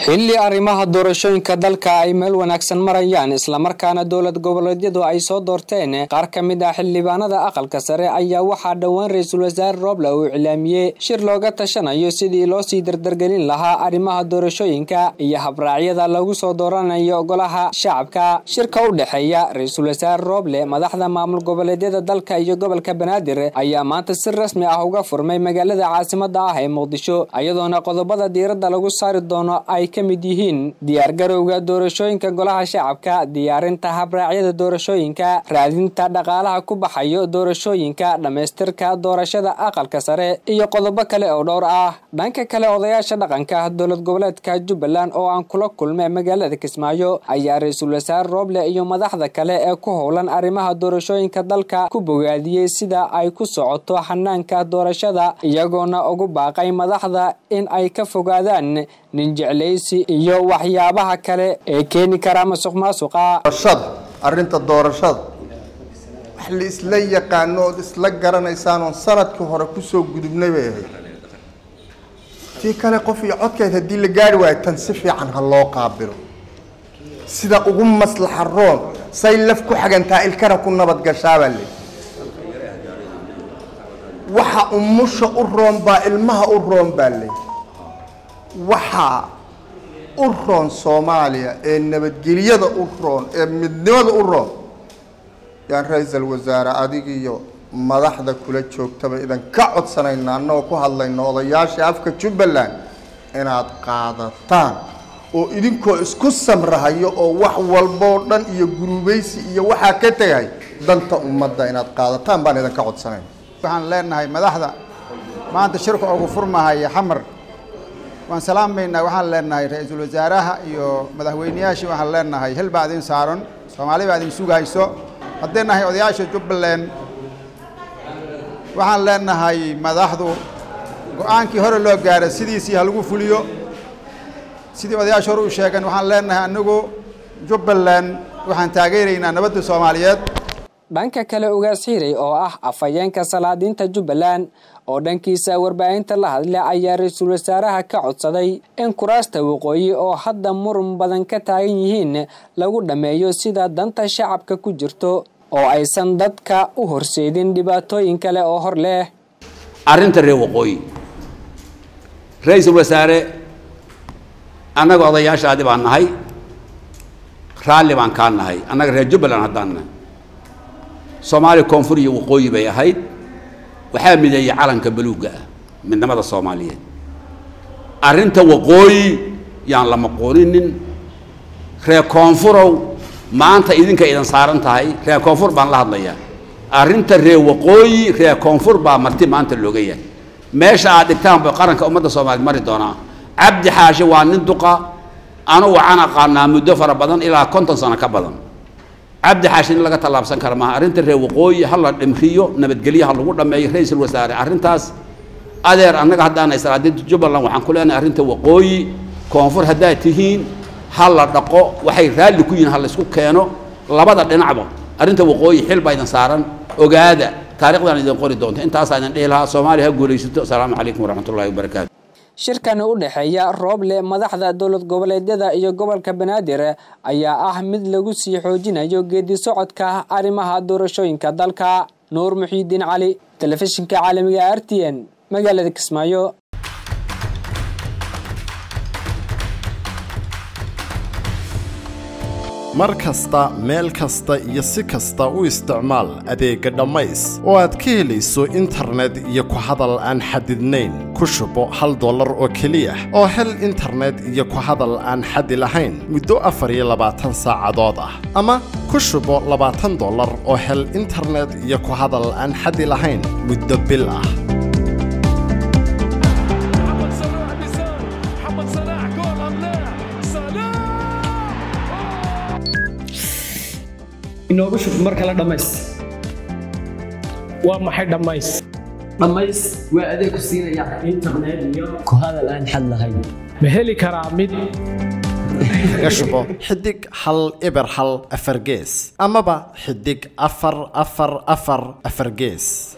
xilli arrimaha doorashooyinka dalka ay meel wanaagsan marayaan islamarkaana dowlad goboleedyadu ay soo doorteen qaar ka mid ah xildhibaanada aqalka sare ayaa waxaa dhowaan ra-iisul wasaare rooble uu iclaamiyey shir looga tashanayo sidii loo sii dardargelin lahaa arrimaha doorashooyinka iyo habraacyada lagu soo dooranayo golaha shacabka shirka u dhexeeya ra-iisul wasaare rooble madaxda maamul goboleedyada dalka iyo gobolka banaadir ayaa maanta si rasmi ah uga furmay magaalada caasimada ah ee muqdisho iyadoona qodobada diiradda lagu saari doono ay ka mid yihiin diyaargarowga doorashooyinka golaha shacabka diyaarinta habraacyada doorashooyinka raadinta dhaqaalaha ku baxayo doorashooyinka dhammaystirka doorashada aqalka sare iyo qodobo kale oo dhowr ah dhanka kale odayaasha dhaqanka dowlad goboleedka jubbaland oo aan kula kulmay magaalada kismaayo ayaa ra-iisul wasaare rooble iyo madaxda kale ee ku howlan arrimaha doorashooyinka dalka ku bogaadiyey sida ay ku socoto xanaanka doorashada iyagoona ugu baaqay madaxda in ay ka fogaadaan ninjeclaysi iyo waxyaabaha kale ee keeni kara masuq maasuqa doorashada arrinta doorashada wax la isla yaqaano ood isla garanaysaan oon sanadkii hore kusoo gudubnay bay ahayd tii kale qof iyo codkeed haddii la gaari waayo tan si fiican ha loo qaabilo sida ugu maslaxa roon say laf ku xagantaa ilkana ku nabadgashaabaa le waxa umusha u roon baa ilmaha u roon baa le waxaa u roon soomaaliya ee nabadgelyada u roon ee midnimada u roon yaan ra-iisal wasaare adigiiyo madaxda kula joogtaba idan ka codsanayna annagoo ku hadlayno odayaasha afka jubbaland inaad qaadataan oo idinkoo isku samrahayo oo wax walboo dhan iyo gurubaysi iyo waxaa ka tegay danta ummadda inaad qaadataan baan idinka codsanayna waxaan leenahay madaxda maanta shirka ugu furmahaya xamar waan salaamaynaa waxaan leenahay ra-iisul wasaaraha iyo madaxweyneyaashii waxaan leenahay hil baa idin saaran soomaali baa idin sugayso haddii nahay odayaasha jubbaland waxaan leenahay madaxdu go-aankii hore loo gaaro sidiisii ha lagu fuliyo sidii odayaasha hore u sheegeen waxaan leenahay anigu jubbaland waxaan taageeraynaa nabadda soomaaliyeed dhanka kale ugaas xiiray oo ah afhayeenka salaadiinta jubbaland oo dhankiisa warbaahinta la hadla ayaa ra-iisul wasaaraha ka codsaday in kuraasta waqooyi oo hadda muran badan ka taagan yihiin lagu dhammeeyo sida danta shacabka ku jirto oo aysan dadka u horseedin dhibaatooyin kale oo hor leh arrinta reer waqooyi ra-iisul wasaare annaga odayaashaadi baan nahay raalli baan kaa nahay annaga reer jubbaland haddaan nahay soomaaliya koonfur iyo waqooyi bay ahayd waxaa mideeyey calanka baluugga ah midnimada soomaaliyeed arrinta waqooyi yaan la maqooninin reer koonfurow maanta idinka idan saaran tahay reer koonfur baan la hadlayaa arrinta reer waqooyi reer koonfur baa marti maanta looga yahay meesha aad dhigtaan ba qaranka ummadda soomaaliyeed mari doonaa cabdi xaashi waa nin duqa anu waxaan aqaanaa muddo fara badan ilaa konton sano ka badan cabdi xaashi in laga tallaabsan kara maaha arrinta reer waqooyi ha la dhimriyo nabadgelyo ha lagu dhammeeyo ra-iisul wasaare arrintaas adeer annaga haddaanay salaadiinta jubbaland waxaan ku leenahay arrinta waqooyi koonfur haddaad tihiin ha la dhaqo waxay raalli ku yihiin ha la isku keeno labada dhinacba arrinta waqooyi xil baa idin saaran ogaada taarikhdan idin qori doonto intaasaa idin dhihi lahaa soomaaliya ha guulaysato asalaamu calaykum waraxmatullahi wabarakaatu shirkani u dhexeeya rooble madaxda dowlad goboleedyada iyo gobolka banaadir ayaa ah mid lagu sii xoojinayo geedi socodka arrimaha doorashooyinka dalka nuur muxiidiin cali telefishinka caalamiga r t n magaalada kismaayo mar kasta meel kasta iyo si kasta u isticmaal adeegga dhammays oo aad ka helayso internet iyo ku hadal aan xadidnayn ku shubo hal dollar oo keliya oo hel internet iyo ku hadal aan xadi lahayn muddo afar iyo labaatan saacadood ah ama ku shubo labaatan dollar oo hel internet iyo ku hadal aan xadi lahayn muddo bil ah inoogu shub mar kale dhammays waa maxay dhammays dhammays waa adeeg ku siinaya internet iyo ku hadal aan xad lahayn ma heli karaa mid kaga shubo xidig hal eber hal afar gees amaba xidig afar afar afar afar gees